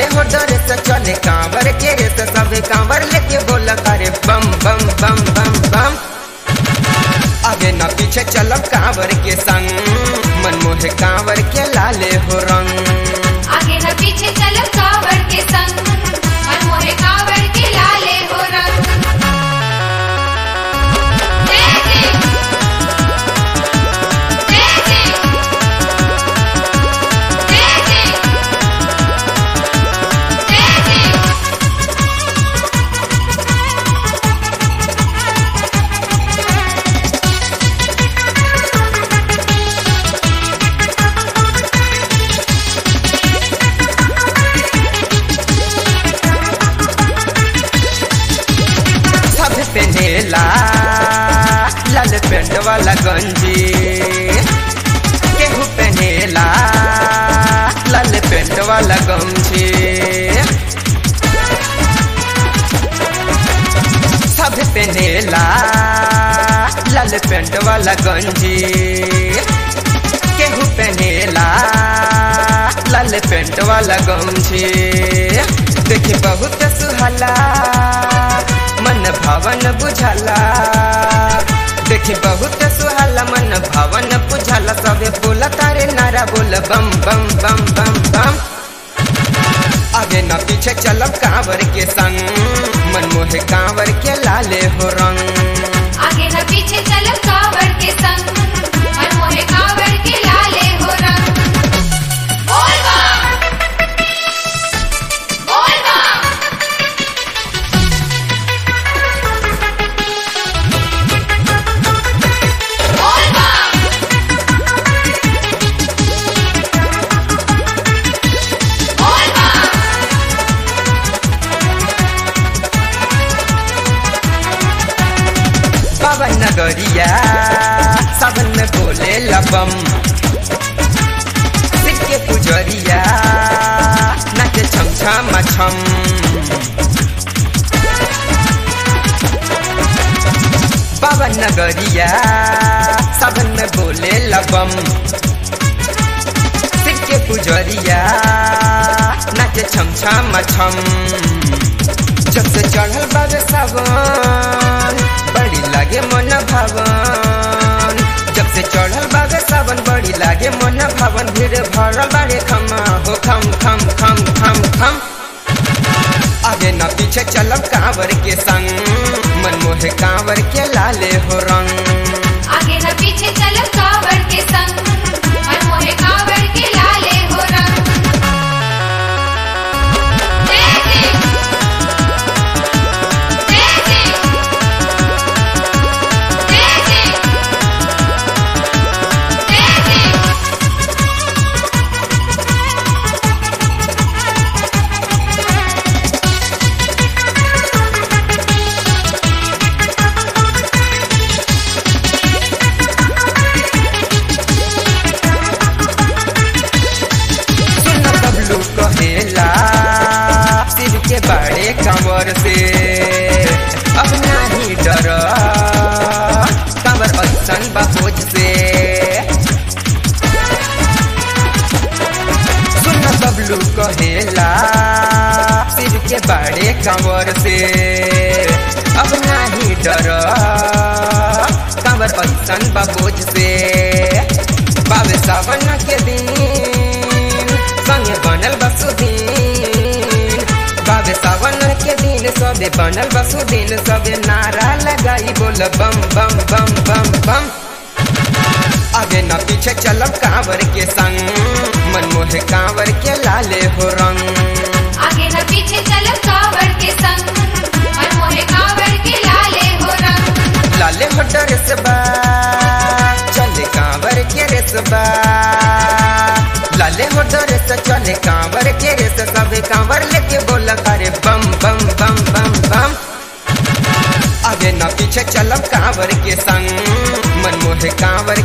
लाले हो डरे से चले कांवर के रे से सब कांवर लेके बोला करे बम बम बम बम बम आगे न पीछे चलब कांवर के संग मनमोहे कांवर के लाले हो रंग आगे न पीछे चलो कावड़ के संग मनमोहे कावड़ के लाले हो रंग जय जय जय जय जय जय जय सब पहनेला लाल पेंट वाला गंजी केहू पहनेला लाल पेंट वाला गमछी सब पहनेला लाल पेंट वाला गंजी केहू पहनेला लाल पेंट वाला गमछी देखी बहुत सुहाला मन भवन बुझाला देखी बहुत सुहाला मन भवन बुझाला सबे बोला तारे नारा बोल बम बम बम बम बम आगे न पीछे चलब कांवर के संग मनमोहे कांवर के लाले हो रंग आगे न पीछे चलो कावड़ के संग मनमोहे कावड़ के लाले हो रंग बोल बम बोल बम बोल बम बोल बम पवन नगरिया सावन में बोले लबम सिर के पुजरिया नाचे छम छम छम पवन नगरिया सावन में बोले लबम सिर के पुजरिया नाचे छम छम छम जब से चढ़ल बाबे सावन बड़ी लागे मन भवन जब से चढ़ल बाबे सावन बड़ी लागे मन भवन भीड़ भरल बाड़े खमा हो खम खम खम खम खम आगे न पीछे चलब कांवर के संग मनमोहे कांवर के लाले हो रंग आगे न पीछे चलो कावड़ के संग मनमोहे कावड़ के लाले हो रंग जय जय जय जय जय जय जय जय सुन बबलू कहेला सिर के बड़े कंवर से अब नहीं डर कंवर ऐसन बहोज से सुन बबलू कहेला सिर के बड़े कंवर से अब नहीं डर कंवर ऐसन बहोज से बाबे सावन के दिन संगे बनल बसुदीन बाबे सावन के दिन सबे बनल बसुदीन सबे नारा लगाई बोल बम बम बम बम बम आगे न पीछे चलब कांवर के संग मनमोहे कांवर के लाले हो रंग आगे न पीछे चलो कावड़ के संग मनमोहे कावड़ के लाले हो रंग लाले हो डरेसबा चले कांवर के रेसबा लाले हो डरेस चले कांवर के रेस सबे कांवर लेके बोला करे बम बम बम बम बम आगे न पीछे चलब कांवर के संग मनमोहे कांवर